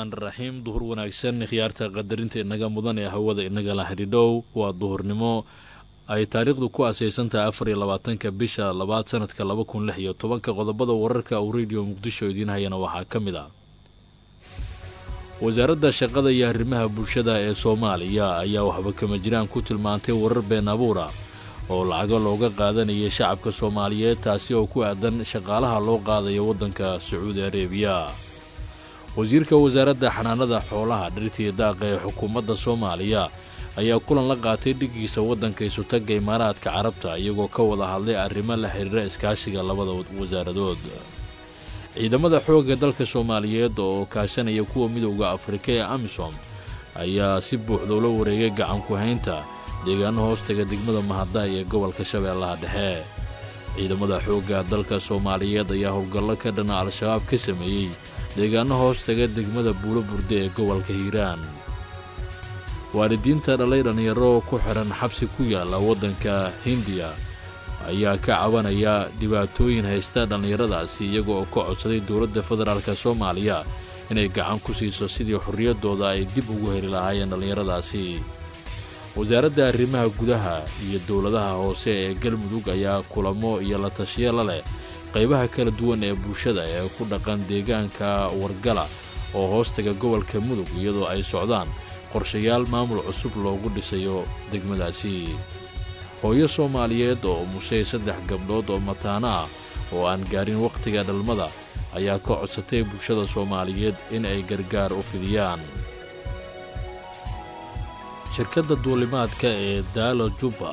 raxmaan raxiim duhur wanaagsan khiyaarta qadarinta inaga mudan ee hawada inagala xidhiidhow waa duhurnimo ay taariikhdu ku asaysantahay afar iyo labaatanka bisha labaad sanadka laba kun lix iyo tobanka qodobada wararka uu rediyo muqdisho idiin hayana waxaa ka mid ah wasaaradda shaqada iyo arrimaha bulshada ee soomaaliya ayaa waxba kama jiraan ku tilmaantay warar been abuura oo lacago looga qaadanayay shacabka soomaaliyeed taasi oo ku aadan shaqaalaha loo qaadayo waddanka sacuudi areebiya wasiirka wasaaradda xanaanada xoolaha dhirtiya daaqa ee xukuumadda soomaaliya ayaa kulan la qaatay dhigiisa waddanka isutagga imaaraadka carabta iyagoo ka wada hadlay arrimo la xiriira iskaashiga labada wasaaradood ciidamada xoogga dalka soomaaliyeed oo kaashanaya kuwa midowda afrika ee amisom ayaa si buuxda ula wareegay gacanku haynta deegaano hoostaga degmada mahaddaay ee gobolka shabeellaha dhexe ciidamada xoogga dalka soomaaliyeed ayaa howlgallo ka dhana al-shabaab ka sameeyey deegaano hoostaga degmada buulo burde ee gobolka hiiraan waalidiinta dhalay dhallinyaro ku xidhan xabsi ku yaalla waddanka hindiya ayaa ka cabanaya dhibaatooyin haysta dhallinyaradaasi iyaga oo ka codsaday dowladda federaalk soomaaliya inay gacan ku siiso sidii xorriyaddooda ay dib ugu heli lahaayeen dhallinyaradaasi wasaaradda arrimaha gudaha iyo dowladaha hoose ee galmudug ayaa kulamo iyo la tashiya la leh qaybaha kala duwan ee bulshada ee ku dhaqan deegaanka wargala oo hoostaga gobolka mudug iyadoo ay socdaan qorshayaal maamul cusub loogu dhisayo degmadaasi hooyo soomaaliyeed oo umushay saddex gabdhood oo mataano ah oo aan gaarin wakhtiga dhalmada ayaa ka codsatay bulshada soomaaliyeed in ay gargaar u fidiyaan shirkadda duulimaadka ee daalo jubba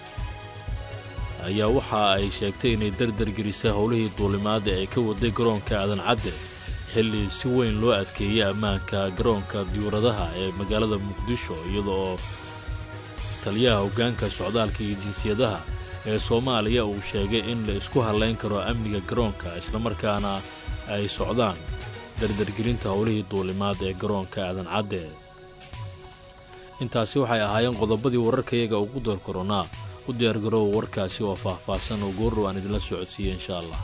ayaa waxa ay sheegtay inay dardargelisay howlihii duulimaadda ee ka waday garoonka aadan cadde xilli si weyn loo adkeeyey ammaanka garoonka diyuuradaha ee magaalada muqdisho iyada oo taliyaha hoggaanka socdaalka iyo jinsiyadaha ee soomaaliya uu sheegay in la isku hallayn karo amniga garoonka islamarkaana ay socdaan dardargelinta howlihii duulimaad ee garoonka aadan cadde intaasi waxay ahaayeen qodobadii wararkayaga ugu door koronaa u diyaargaroowa warkaasi oo faah-faahsan oo goordhow aan idinla socodsiiye insha allah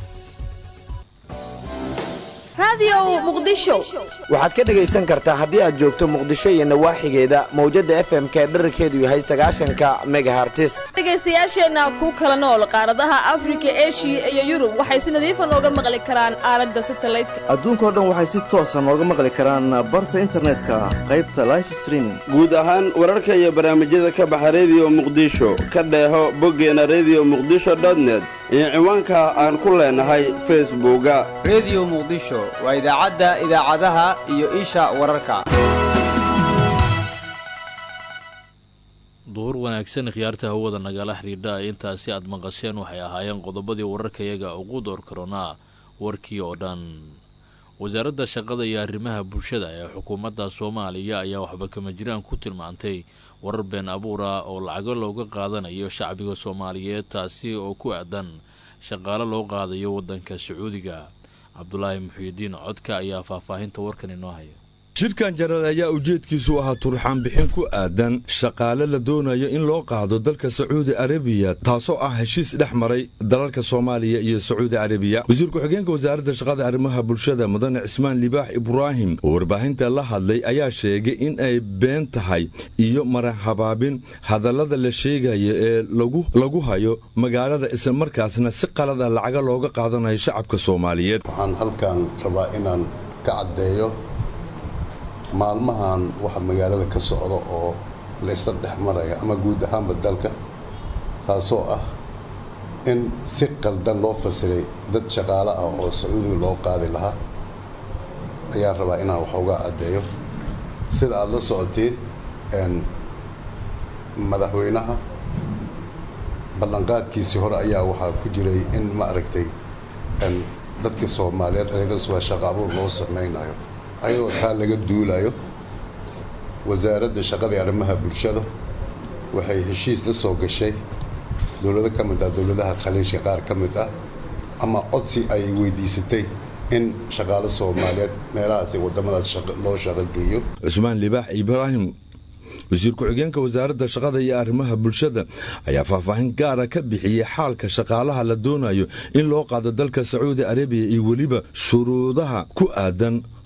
waxaad ka dhegaysan kartaa haddii aad joogto muqdisho iyo nawaaxigeeda mawjadda f m ka dherarkeedu yahay sagaashanka megahartis dhegaystayaasheenna ku kala nool qaaradaha afrika eshiya iyo yurub waxay si nadiifa nooga maqli karaan aaladda satalaydka adduunkao dhan waxay si toosa nooga maqli karaan barta internetka qaybta life streaming guud ahaan wararka iyo barnaamijyada ka baxa rediyo muqdisho ka dheeho boggeena rediyo muqdisho dotnet iyo ciwaanka aan ku leenahay facebooka rediyo muqdisho waa idaacadda idaacadaha iyo isha wararka duhur wanaagsan khiyaarta hawada nagala xidhiidha intaasi aad maqasheen waxay ahaayeen qodobadii wararkayaga ugu door karonaa warkii oo dhan wasaaradda shaqada iyo arrimaha bulshada ee xukuumadda soomaaliya ayaa waxba kama jiraan ku tilmaantay warar been abuura oo lacago looga qaadanayo shacbiga soomaaliyeed taasi oo ku aadan shaqaalo loo qaadayo waddanka sacuudiga cabdulaahi muxiidiin codka ayaa faahfaahinta warkan inoo haya shirkan jaraal ayaa ujeedkiisu ahaa turxaan bixin ku aadan shaqaale la doonayo in loo qaado dalka sacuudi arabiya taasoo ah heshiis dhex maray dalalka soomaaliya iyo sacuudi arabiya wasiir ku-xigeenka wasaaradda shaqada arrimaha bulshada mudane cismaan libaax ibraahim oo warbaahinta la hadlay ayaa sheegay in ay been tahay iyo marahabaabin hadallada la sheegayo ee lagu hayo magaalada islamarkaasna si qalad ah lacaga looga qaadanayo shacabka soomaaliyeed waxaan halkan rabaa inaan ka caddeeyo maalmahan waxa magaalada ka socda oo la isla dhex maraya ama guud ahaanba dalka taasoo ah in si qaldan loo fasiray dad shaqaale ah oo sacuudiga loo qaadi lahaa ayaan rabaa inaan wax uga addeeyo sida aada la socotiin madaxweynaha ballanqaadkiisii hore ayaa waxaa ku jiray in ma aragtay dadka soomaaliyeed anigaswaa shaqa abuur loo samaynayo ayadoo taa laga duulayo wasaaradda shaqada iyo arrimaha bulshada waxay heshiis la soo gashay dowlado ka mid ah dowladaha khaliijka qaar ka mid ah ama codsi ay weydiisatay in shaqaale soomaaliyeed meelahaas wadamadaas loo shaqogeeyo cusmaan libaax ibraahim wasiir ku-xigeenka wasaaradda shaqada iyo arrimaha bulshada ayaa faahfaahin gaara ka bixiyey xaalka shaqaalaha la doonayo in loo qaado dalka sacuudi arabiya iyo weliba shuruudaha ku aadan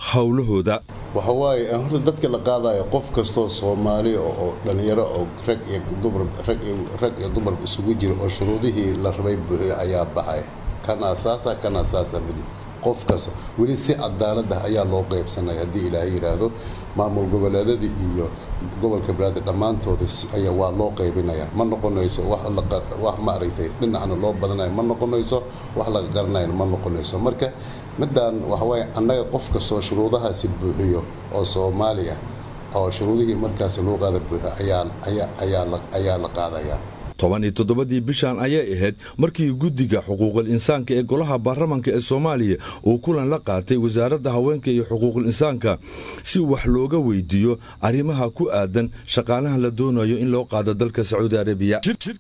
howlahooda waxa waaye horta dadka la qaadayo qof kastoo soomaali oo dhallinyaro oo rag iyo dumar rag iyo rag iyo dumar isugu jira oo shuruudihii la rabay buuxiyo ayaa baxay kan asaasa kan asaasa midi qof kasta weli si cadaalada ayaa loo qaybsanaya haddii ilaahay yidhaahdo maamul goboleedadii iyo gobolka banaadir dhammaantooda ayaa waa loo qaybinaya ma noqonayso wax maaragtay dhinacna loo badanayo ma noqonayso wax laga garanayna ma noqonayso marka midaan waxawaaye annaga qof kastoo shuruudahaasi buuxiyo oo soomaali ah oo shuruudihii markaasi loo qaada buuxiyo ayaa la qaadayaa toban iyo toddobadii bishan ayay ahayd markii guddiga xuquuqul insaanka ee golaha baarlamanka ee soomaaliya uu kulan la qaatay wasaaradda haweenka iyo xuquuqul insaanka si wax looga weydiiyo arrimaha ku aadan shaqaalaha la doonayo in loo qaado dalka sacuudi arabiya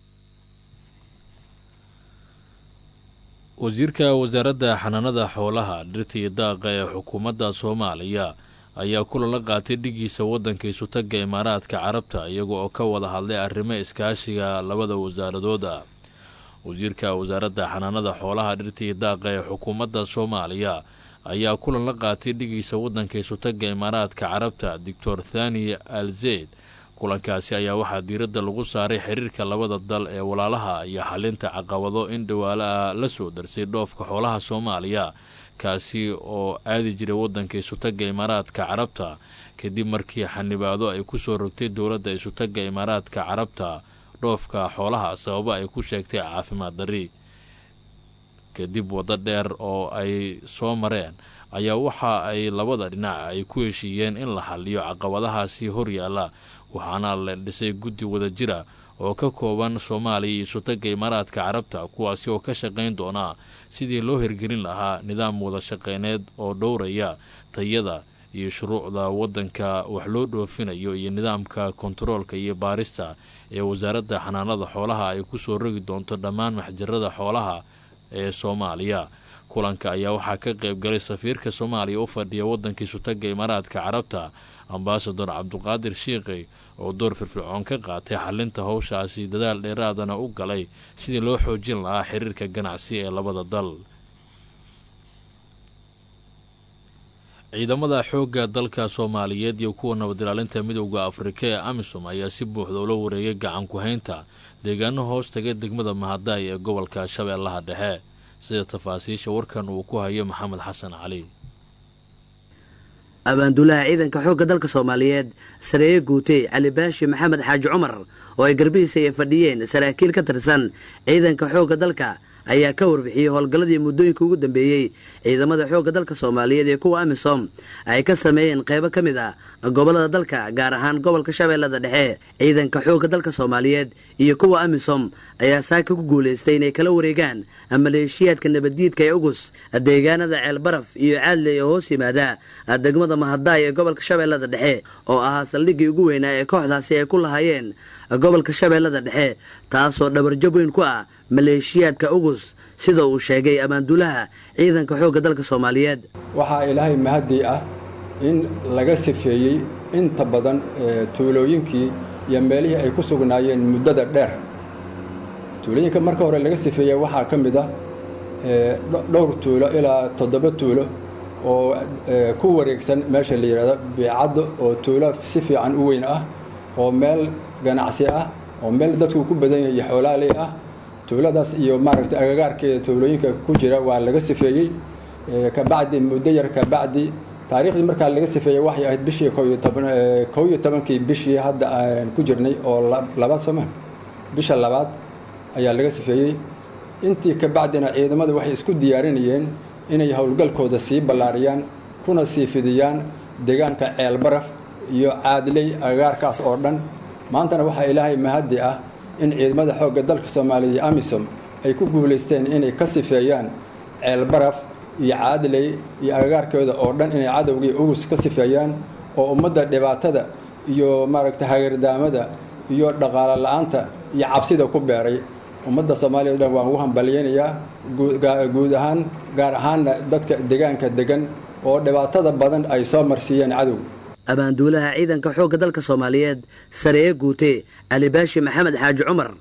wasiirka wasaaradda xanaanada xoolaha dhirta iyo daaqa ee xukuumadda soomaaliya ayaa kulan la qaatay dhigiisa waddanka isutagga imaaraadka carabta iyaga oo ka wada hadlay arrimo iskaashiga labada wasaaradood ah wasiirka wasaaradda xanaanada xoolaha dhirta iyo daaqa ee xukuumadda soomaaliya ayaa kulan la qaatay dhigiisa waddanka isutagga imaaraadka carabta doctor thani al zeyd kulankaasi ayaa waxaa diiradda lagu saaray xiriirka labada dal ee walaalaha iyo xalinta caqabado in dhawaalo ah la soo darsay dhoofka xoolaha soomaaliya kaasi oo aadi jiray waddanka isutagga imaaraadka carabta kadib markii xanibaado ay kusoo rogtay dowladda isutagga imaaraadka carabta dhoofka xoolaha sababo ay ku sheegtay caafimaad darri kadib waddo dheer oo ay soo mareen ayaa waxa ay labada dhinac ay ku heshiiyeen in la xaliyo caqabadahaasi horyaalla waxaana la dhisay guddi wada jira oo ka kooban soomaaliya iyo isutagga imaaraadka carabta kuwaasi oo ka shaqayn doona sidii loo hirgelin lahaa nidaam wada shaqeyneed oo dhowraya tayada iyo shuruucda waddanka wax loo dhoofinayo iyo nidaamka kontaroolka iyo baarista ee wasaaradda xanaanada xoolaha ay kusoo rogi doonto dhammaan maxjarada xoolaha ee soomaaliya kulanka ayaa waxaa ka qayb galay safiirka soomaaliya u fadhiya waddanka isutagga imaaraadka carabta ambasador cabduqaadir shiiqi oo door firfircoon ka qaatay xalinta howshaasi dadaal dheeraadana u galay sidii loo xoojin lahaa xiriirka ganacsi ee labada dal ciidamada xoogga dalka soomaaliyeed iyo kuwa nabadilaalinta midowda afrika ee amisom ayaa si buuxda ula wareegay gacan ku-haynta deegaano hoos taga degmada mahadaay ee gobolka shabeellaha dhexe sida tafaasiisha warkan uu ku hayo maxamed xasan cali abaanduulaha ciidanka xoogga dalka soomaaliyeed sareeye guutey cali baashi maxamed xaaji cumar oo ay garbihiisa ay fadhiyeen saraakiil ka tirsan ciidanka xoogga dalka ayaa ka warbixiyey howlgalladii muddooyinka ugu dambeeyey ciidamada xoogga dalka soomaaliyeed ee kuwa amisom ay ka sameeyeen qaybo ka mid ah gobollada dalka gaar ahaan gobolka shabeellada dhexe ciidanka xoogga dalka soomaaliyeed iyo kuwa amisom ayaa saaka ku guulaystay inay kala wareegaan maleeshiyaadka nabaddiidka ee ugus deegaanada ceelbaraf iyo caadley oo hoos yimaada degmada mahadaay ee gobolka shabeellada dhexe oo ahaa saldhiggii ugu weynaa ee kooxdaasi ay ku lahaayeen gobolka shabeellada dhexe taasoo dhabarjab weyn ku ah maleeshiyaadka ugus sida uu sheegay ammaanduulaha ciidanka xoogga dalka soomaaliyeed waxaa ilaahay mahadii ah in laga sifeeyey inta badan tuulooyinkii iyo meelihii ay ku sugnaayeen muddada dheer tuulooyinka marka hore laga sifeeyey waxaa ka mid ah dhowr tuulo ilaa toddoba tuulo oo ku wareegsan meesha la yidhahdo biicaddo oo tuulo si fiican u weyn ah oo meel ganacsi ah oo meel dadku ku badan yahay iyo xoolaaley ah tuuladaas iyo maaragtay agagaarkeeda tuulooyinka ku jira waa laga sifeeyey kabacdi muddo yar kabacdi taariikhdii markaa laga sifeeyey waxay ahayd bishii kow iyo tobankii bishii hadda aan ku jirnay oo labaad sooma bisha labaad ayaa laga sifeeyey intii kabacdina ciidamadu waxay isku diyaarinayeen inay howlgalkooda sii ballaariyaan kuna sii fidiyaan deegaanka ceelbaraf iyo caadley agagaarkaas oo dhan maantana waxaa ilaahay mahadi ah in ciidamada xoogga dalka soomaaliya iyo amisom ay ku guulaysteen inay ka sifeeyaan ceelbaraf iyo caadley iyo agagaarkooda oo dhan inay cadowgii ugus ka sifeeyaan oo ummadda dhibaatada iyo maaragtay hagardaamada iyo dhaqaalo la-aanta iyo cabsida ku beeray ummadda soomaaliya o dhan waan ugu hambalyaynayaa guud ahaan gaar ahaanna dadka deegaanka degan oo dhibaatada badan ay soo marsiiyeen cadow abaanduulaha ciidanka xoogga dalka soomaaliyeed sareeye guute cali baashi maxamed xaaji cumar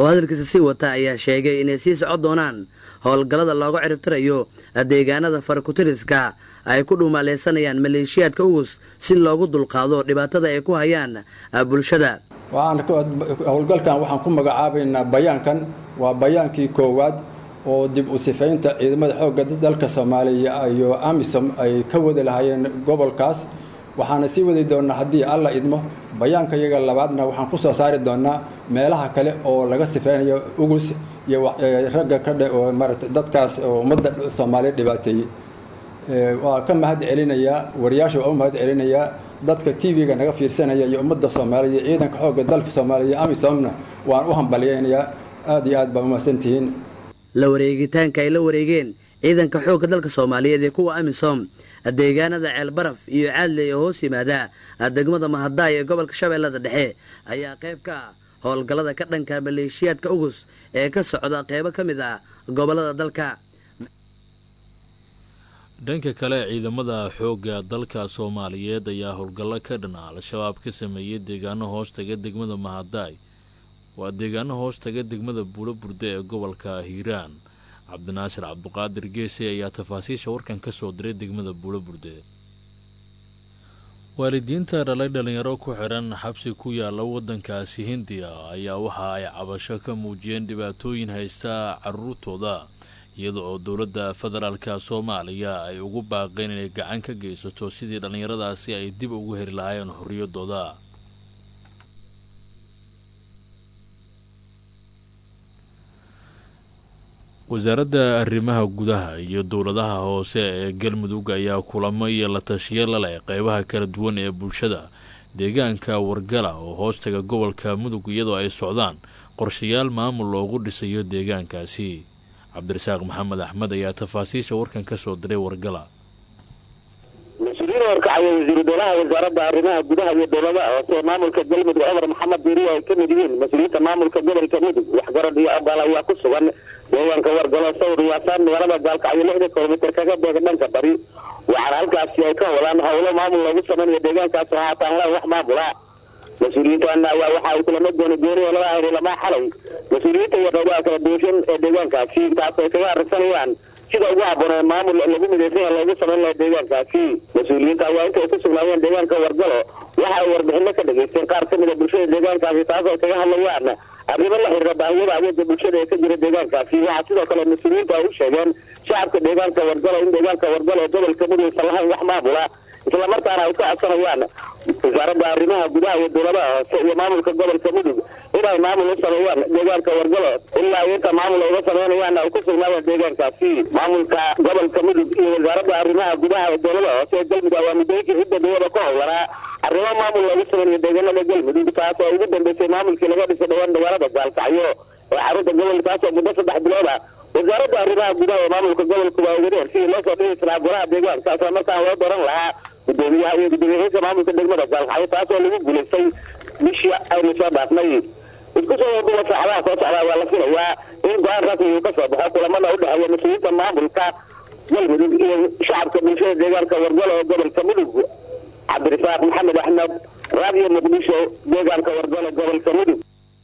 oo hadalkiisa sii wata ayaa sheegay inay sii socon doonaan howlgallada looga ciribtirayo deegaanada farakutiriska ay ku dhuumaaleysanayaan maleeshiyaadka ugus si loogu dulqaado dhibaatada ay ku hayaan bulshada howlgalkan waxaan ku magacaabaynaa bayaankan waa bayaankii koowaad oo dib u sifaynta ciidamada xoogga dalka soomaaliya iyo amisom ay ka wadi lahaayeen gobolkaas waxaana sii wadi doonnaa haddii alla idmo bayaanka iyaga labaadna waxaan ku soo saari doonnaa meelaha kale oo laga sifaynayo ugus iyo ragga ka dhe oo maarata dadkaas oo ummadda soomaaliya dhibaateeyey waa ka mahad celinayaa wariyaasha waa u mahad celinayaa dadka t v-ga naga fiirsanaya iyo ummadda soomaaliya iyo ciidanka xoogga dalka soomaaliya amisomna waan u hambalyaynayaa aad iyo aad baa umahadsantihiin la wareegitaanka ay la wareegeen ciidanka xoogga dalka soomaaliyeed ee kuwa amisom deegaanada ceelbaraf iyo caadley oo hoos yimaada degmada mahadaay ee gobolka shabeellada dhexe ayaa qayb ka ah howlgallada ka dhanka maleeshiyaadka ugus ee ka socda qaybo ka mid ah gobollada dalka dhanka kale ciidamada xoogga dalka soomaaliyeed ayaa howlgallo ka dhan ah al-shabaab ka sameeyey deegaano hoos taga degmada mahadaay waa deegaano hoos taga degmada buulo burde ee gobolka hiiraan cabdinaasir cabduqaadir geese ayaa tafaasiisha warkan ka soo diray degmada buulo burde waalidiinta dhalay dhalinyaro ku xidhan xabsi ku yaala waddankaasi hindiya ayaa waxa ay cabasho ka muujiyeen dhibaatooyin haysta caruurtooda iyada oo dowladda federaalka soomaaliya ay ugu baaqeen inay gacan ka geysato sidii dhallinyaradaasi ay dib ugu heli lahaayeen xorriyaddooda wasaaradda arrimaha gudaha iyo dowladaha hoose ee galmudug ayaa kulamo iyo la tashiyo la leh qeybaha kala duwan ee bulshada deegaanka wargala oo hoostaga gobolka mudug iyadoo ay socdaan qorshayaal maamul loogu dhisayo deegaankaasi cabdirasaaq maxamed axmed ayaa tafaasiisha warkan ka soo diray wargala mas-uuliyiin horkacaya wasiiru dowlaha wasaaradda arrimaha gudaha iyo dowladaha hoose maamulka galmudug cumar maxamed diiriya ay ka mid yihiin mas-uuliyiinta maamulka gobolka mudug waxgarad iyo abaal ayaa ku sugan deegaanka wargalo sawir yaasaan magaalada gaalkacyo lixda kilomitir kaga beega dhanka bari waxaana halkaasi ay ka wadaan howlo maamul loogu sameynayo deegaankaasi haataan laan wax maamula mas-uuliyiintan ayaa waxa ay kulamo gooni gooni oo laga hayray lamaa xalay mas-uuliyiinta iyo qaybaha kala duwashan ee deegaankaasi taas ay kaga aragsanayaan sida ugu habboon ee maamul lagu midaysan yahay loogu samayn lahaa deegaankaasi mas-uuliyiinta ayaa intay ku sugnaayeen deegaanka wargalo waxa ay warbixino ka dhageysteen qaar ka mid a bulshada deegaankaasi taas ay kaga hadlayaan arrimo la xiriira baahiyada adeega bulshada ee ka jira deegaankaasi waxaa sidoo kale mas-uuliyiintu ay u sheegeen shacabka deegaanka wargalo in deegaanka wargalo ee gobolka mudugaysan lahayn wax maamula islamarkaana ay ka codsanayaan wasaaradda arrimaha gudaha iyo dowladaha hoose iyo maamulka gobolka mudug inay maamul u sameeyaan deegaanka wargalo ilaa inta maamul ay uga sameynayaan ay ku sugnaadaan deegaankaasi maamulka gobolka mudug iyo wasaaradda arrimaha gudaha ee dowladaha hoose ee galmudug ayaa muddooyinkii cidda dowlada ka howlanaa arrimo maamul loogu sameeyo deegaanada galmudug taas oo ugu dambeysay maamulkii laga dhisay dhawaan magaalada gaalkacyo ee xarunta gobolkaas oo muddo saddex bilood ah wasaaradda arrimaha gudaha ee maamulka gobolku waa wadeen sidii loo soo dhigi lahaa golaha deegaanka isla markaan loo doran lahaa gudoomiyaha iyo gudoomiyahiinka maamulka degmada gaalkacyo taas oo lagu guulaystay bishii aynu soo dhaafnay isku soo waduwa saacadaha soo socdaa waa la filayaa in go-aan rasmi uu ka soo baxo kulamada u dhexeeya mas-uuliyiinta maamulka galmudug iyo shacabka bulshada deegaanka wargalo ee gobolka mudug cabdirasaaq maxamed axmed raadiyo muqdisho deegaanka wargalo gobolka mudug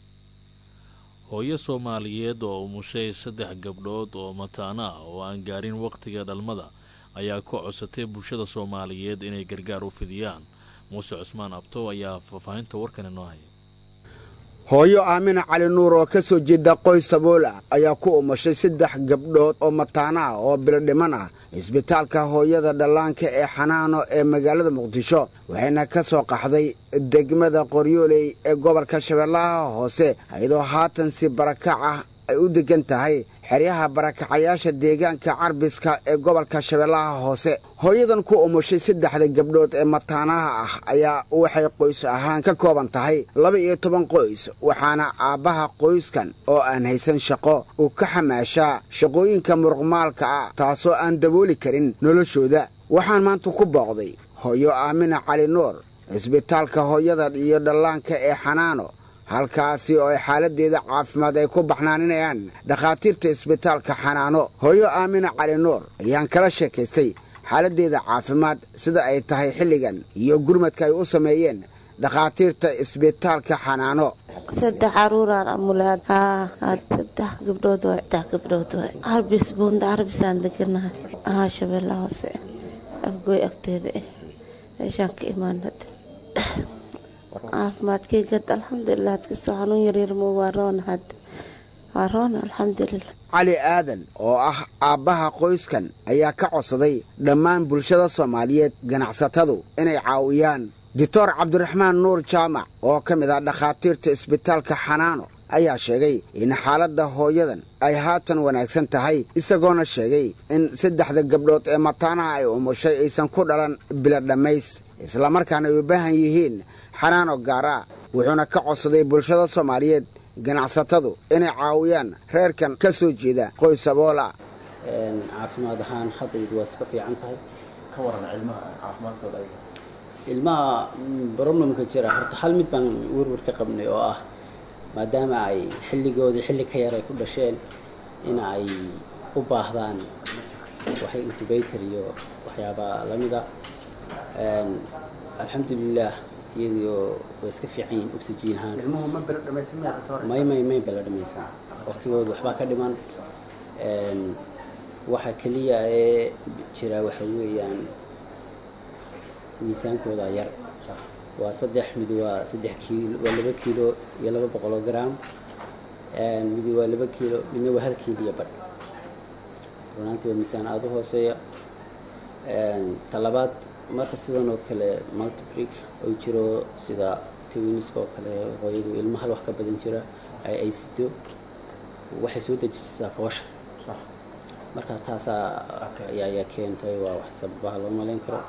hooyo soomaaliyeed oo umushay saddex gabdhood oo mataano ah oo aan gaarin wakhtiga dhalmada ayaa ka codsatay bulshada soomaaliyeed inay gargaar u fidiyaan muuse cusmaan abtow ayaa faahfaahinta warkan inoo haya hooyo aamina cali nuur oo ka soo jeeda qoys sabool ah ayaa ku umashay saddex gabdhood oo mataano ah oo bilodhiman ah isbitaalka hooyada dhallaanka ee xanaano ee magaalada muqdisho waxayna ka soo qaxday degmada qoryooley ee gobolka shabeellaha hoose iyadoo haatan si barakac ah ay u degan tahay xeryaha barakacayaasha deegaanka carbiska ee gobolka shabeellaha hoose hooyadan ku umushay saddexda gabdhood ee mataanaha ah ayaa waxay qoys ahaan ka kooban tahay laba iyo toban qoys waxaana aabbaha qoyskan oo aan haysan shaqo uu ka xamaashaa shaqooyinka muruqmaalka ah taasoo aan dabooli karin noloshooda waxaan maanta ku booqday hooyo aamina cali nuur cisbitaalka hooyada iyo dhallaanka ee xanaano halkaasi oo ay xaaladdeeda caafimaad ay ku baxnaaninayaan dhakhaatiirta isbitaalka xanaano hooyo aamina cali nuur ayaan kala sheekaystay xaaladdeeda caafimaad sida ay tahay xilligan iyo gurmadka ay u sameeyeen dhakhaatiirta isbitaalka xanaano saddex caruuraan amulaad haa saddex gabdhood waay saddex gabdhood waay carbis buunda carbisaan deganahay haa shabeella hoose afgooy agteeda eh meeshaan ka imaanad caafimaadkayga alxamdulilah adkastoo xanuun yaryar mo waa roon had waa roon alxamdulilah cali aadan oo ah aabbaha qoyskan ayaa ka codsaday dhammaan bulshada soomaaliyeed ganacsatadu inay caawiyaan doctor cabdiraxmaan nuur jaamac oo ka mid ah dhakhaatiirta isbitaalka xanaano ayaa sheegay in xaaladda hooyadan ay haatan wanaagsan tahay isagoona sheegay in saddexda gabdhood ee mataanaha ay umushay aysan ku dhalan bila dhammays islamarkaana ay u baahan yihiin xanaano gaara wuxuuna ka codsaday bulshada soomaaliyeed ganacsatadu inay caawiyaan reerkan ka soo jeeda qoys aboola caafimaad ahaan haddaydu waa iska fiican tahay ka waran ilmaha caafimaadkooda ilmaha broblemka jira horta hal mid baan werwer ka qabnay oo ah maadaama ay xilligoodii xilli ka yar ay ku dhasheen in ay u baahdaan waxay incubator iyo waxyaaba lamida alxamdulilah iyagoo way iska fiican yihiin oxygen ahaan may may may bala dhamaysan waqtigooda waxbaa ka dhiman waxa keliya ee jira waxa weeyaan miisaankooda yar waa saddex mid waa saddex kiilo waa laba kiilo iyo laba boqoloo gram midi waa laba kiilo midna waa hal kiilo iyo badh runaantii waa miisaan aada u hooseeya talabaad marka sidan oo kale multibrick oo jiro sida tawiniska oo kale hooyadu ilmo hal wax ka badan jira ay ay sido waxay soo dejisaa foosha marka taasaa ayaa keentay waa wax sababaha loo malayn karo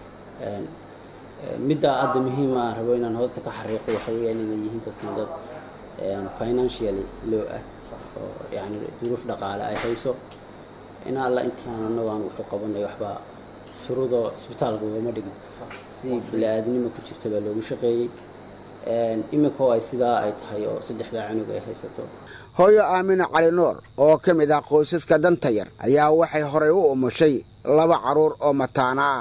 midda hadda muhiima aan rabo inaan hoosta ka xariiqo waxa weeyaan inay yihiin dadkan dad financially low ah oo yani duruuf dhaqaale ay hayso in alla intii aan anagu aan wuxuu qabanay waxba shuruudoo isbitaalka ugama dhigin si bili-aadnimo ku jirta baa loogu shaqeeyey iminkoo ay sidaa ay tahay oo saddexdaa canug ay haysato hooyo aamina cali nuur oo ka mid ah qoysaska danta yar ayaa waxay horay u umushay laba carruur oo mataana ah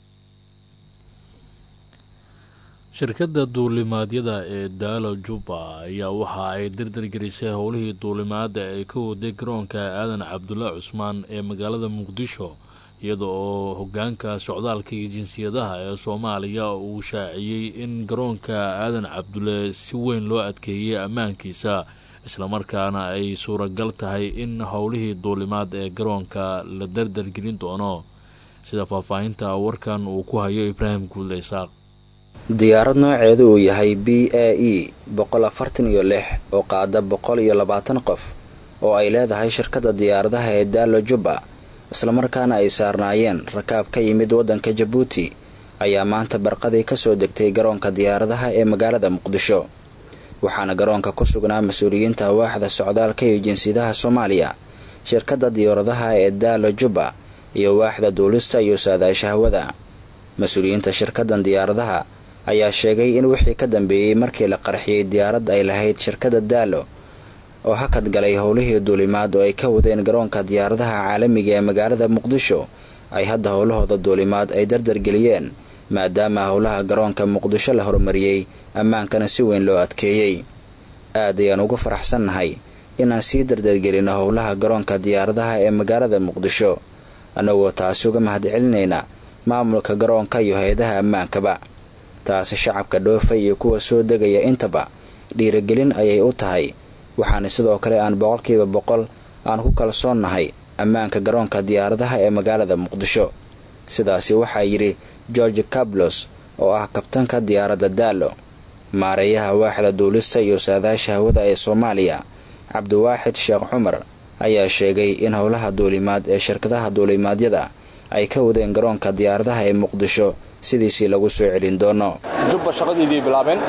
shirkadda duulimaadyada ee daalo juba ayaa waxa ay dardargelisay howlihii duulimaada ee ka waday garoonka aadan cabdulla cusmaan ee magaalada muqdisho iyada oo hogaanka socdaalka iyo jinsiyadaha ee soomaaliya uu shaaciyey in garoonka aadan cabdulle si weyn loo adkeeyey ammaankiisa islamarkaana ay suuragal tahay in howlihii duulimaad ee garoonka la dardargelin doono sida faahfaahinta warkan uu ku hayo ibraahim guudle isaaq diyaarad nooceedu uu yahay b a e boqol afartan iyo lix oo qaada boqol iyo labaatan qof oo ay leedahay shirkadda diyaaradaha ee daalo juba islamarkaana ay saarnaayeen rakaab ka yimid waddanka jabuuti ayaa maanta barqadii kasoo degtay garoonka diyaaradaha ee magaalada muqdisho waxaana garoonka ku sugnaa mas-uuliyiinta waaxda socdaalka iyo jinsiyadaha soomaaliya shirkadda diyaaradaha ee daalo juba iyo waaxda duulista iyo saadaasha hawada mas-uuliyiinta shirkaddan diyaaradaha ayaa sheegay in wixii ka dambeeyey markii la qarxiyey diyaarad ay lahayd shirkadda daalo oo hakad galay howlihii duulimaad oo ay ka wadeen garoonka diyaaradaha caalamiga ee magaalada muqdisho ay hadda howlahooda duulimaad ay dardargeliyeen maadaama howlaha garoonka muqdisho la horumariyey ammaankana si weyn loo adkeeyey aad ayaan ugu faraxsannahay inaan sii dardargelino howlaha garoonka diyaaradaha ee magaalada muqdisho annagoo taasi uga mahadcelinayna maamulka garoonka iyo hay-adaha ammaankaba taasi shacabka dhoofay iyo kuwa soo degaya intaba dhiiragelin ayay u tahay waxaana sidoo kale aan boqolkiiba boqol aan ku kalsoonnahay ammaanka garoonka diyaaradaha ee magaalada muqdisho sidaasi waxaa yidhi george cablos oo ah kabtanka diyaaradda daalo maareeyaha waaxda duulista iyo saadaasha hawada ee soomaaliya cabdiwaaxid sheekh cumar ayaa sheegay in howlaha duulimaad ee shirkadaha duulimaadyada ay ka wadeen garoonka diyaaradaha ee muqdisho sidiisii lagu soo celin doono jubba shaqadiiday bilaabeen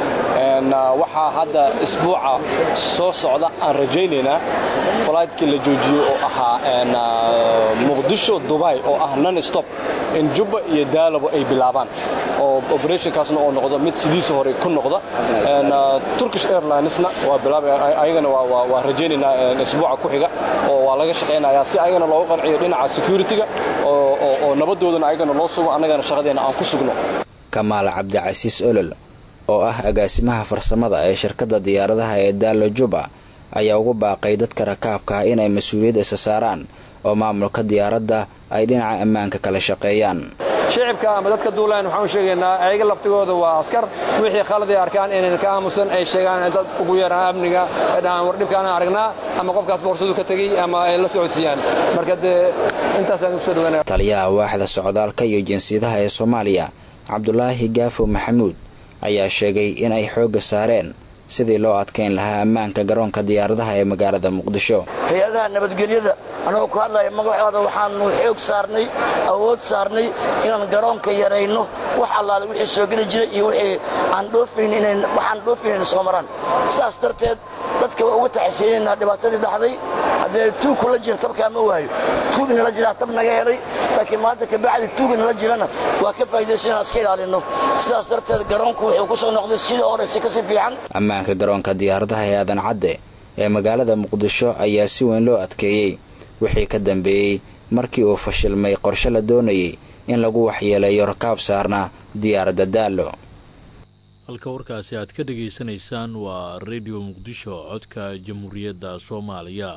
waxaa hadda isbuuca soo socda aan rajaynaynaa falaydkii la joojiyey oo ahaa muqdisho dubay oo ah non stop in jubba iyo daalabo ay bilaabaan oo operationkaasna oo noqdo mid sidiisa hore ku noqda turkish airlinesna waa bilaabay ayagana waa rajaynaynaa isbuuca ku xiga oo waa laga shaqaynayaa si ayagana looga qanciyo dhinaca security-ga oo nabadoodana ayagana loo sugo annagana shaqadeena aan ku sugno kamaal cabdicasiis olol oo ah agaasimaha farsamada ee shirkadda diyaaradaha ee daalo juba ayaa ugu baaqay dadka rakaabka ah inay mas-uuliyad isa saaraan oo maamulka diyaaradda ay dhinaca ammaanka kala shaqeeyaan shicibka ama dadka duulaan waxaan u sheegaynaa ayaga laftigooda waa askar wixii khalad ay arkaan inayna ka aamusan ay sheegaan dad ugu yaraan amniga ay dhahaan war dhibkaan aragnaa ama qofkaas boorsadu ka tegey ama ay la socodsiiyaan marka dee intaasaan kusoo dhawaanaya taliyaha waaxda socdaalka iyo jinsiyadaha ee soomaaliya cabdulaahi gaafo maxamuud ayaa sheegay in ay xoogga saareen sidii loo adkayn lahaa ammaanka garoonka diyaaradaha ee magaalada muqdisho hay-adaha nabadgelyada annagoo ku hadlaya magacooda waxaanu xoog saarnay awood saarnay inaan garoonka yarayno wax allaale wixii soo geli jiray iyo wixii aan dhoofayn waxaan dhoofayn inay soo maraan sidaas darteed dadka waa uga taxisiyeynaynaa dhibaatadii dhacday haddee tuug kula jira tabkaa ma waayo tuug inala jiraa tab naga helay laakiin maanta kabacdi tuug inala jirana waa ka faa'idaysan inaan iska ilaalinno sidaas darteed garoonku wuxuu ku soo noqday sidii horeyse kasii fiican ammaanka garoonka diyaaradaha ee aadan cadde ee magaalada muqdisho ayaa si weyn loo adkeeyey wixii ka dambeeyey markii uu fashilmay qorshe la doonayay in lagu waxyeeleeyo rakaab saarna diyaaradda daallo halka warkaasi aad ka dhegaysanaysaan waa redio muqdisho codka jamhuuriyadda soomaaliya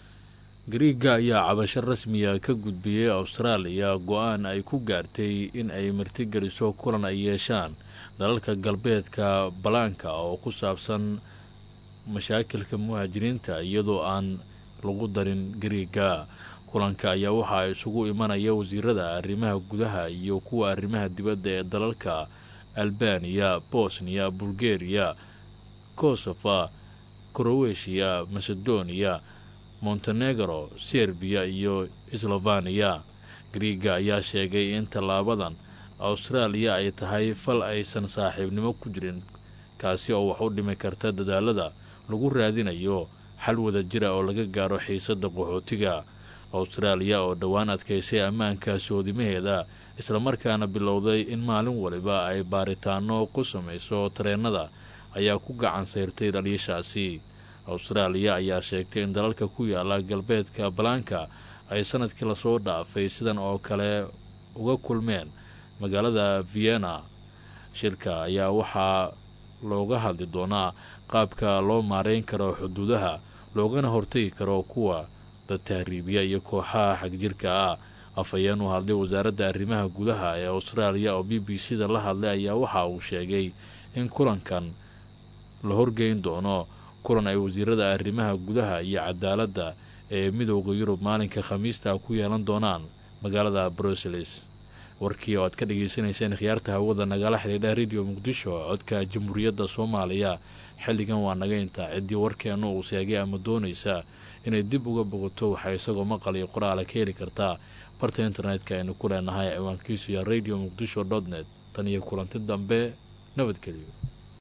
gariiga ayaa cabasho rasmiya ka gudbiyey austraaliya go-aan ay ku gaartay in ay martigeliso kulan ay yeeshaan dalalka galbeedka balaanka oo ku saabsan mashaakilka muhaajiriinta iyadoo aan lagu darin gariiga kulanka ayaa waxaa isugu imanaya wasiirada arrimaha gudaha iyo kuwa arrimaha dibadda ee dalalka albaniya bosniya bulgariya kosofa kroweshiya macedonia montenegro serbiya iyo slovaniya gariiga ayaa sheegay in tallaabadan austraaliya ay tahay fal aysan saaxiibnimo ku jirin kaasi oo wax u dhimi karta dadaalada lagu raadinayo xal wada jira oo laga gaaro xiisadda qaxootiga austraaliya oo dhowaan adkaysay ammaanka soodimaheeda islamarkaana bilowday in maalin waliba ay baaritaano ku samayso tareennada ayaa ku gacan sayrtay dhaliishaasi austraaliya ayaa sheegtay in dalalka ku yaala galbeedka balaanka ay sanadkii lasoo dhaafay sidan oo kale uga kulmeen magaalada vienna shirka ayaa waxaa looga hadli doonaa qaabka loo maareyn karo xuduudaha loogana hortagi karo kuwa dad tahriibiya iyo kooxaha xagjirka ah afhayeen u hadlay wasaaradda arrimaha gudaha ee austraaliya oo b b c da la hadlay ayaa waxa uu sheegay in kulankan la horgeyn doono kulan ay wasiirada arrimaha gudaha iyo cadaaladda ee midooda yurub maalinka khamiista ku yeelan doonaan magaalada bruseles warkii oo aad ka dhagaysanayseen khiyaarta hawada nagala xidhiidha rediyo muqdisho codka jamhuuriyadda soomaaliya xilligan waa naga intaa ciddii warkeenna uu seegay ama doonaysa inay dib uga bogoto waxay isagoo maqal iyo qoraala ka heli kartaa barta internetka aynu ku leenahay ciwaankiisu ya radio muqdisho dot net tan iyo kulanti dambe nabadgelyo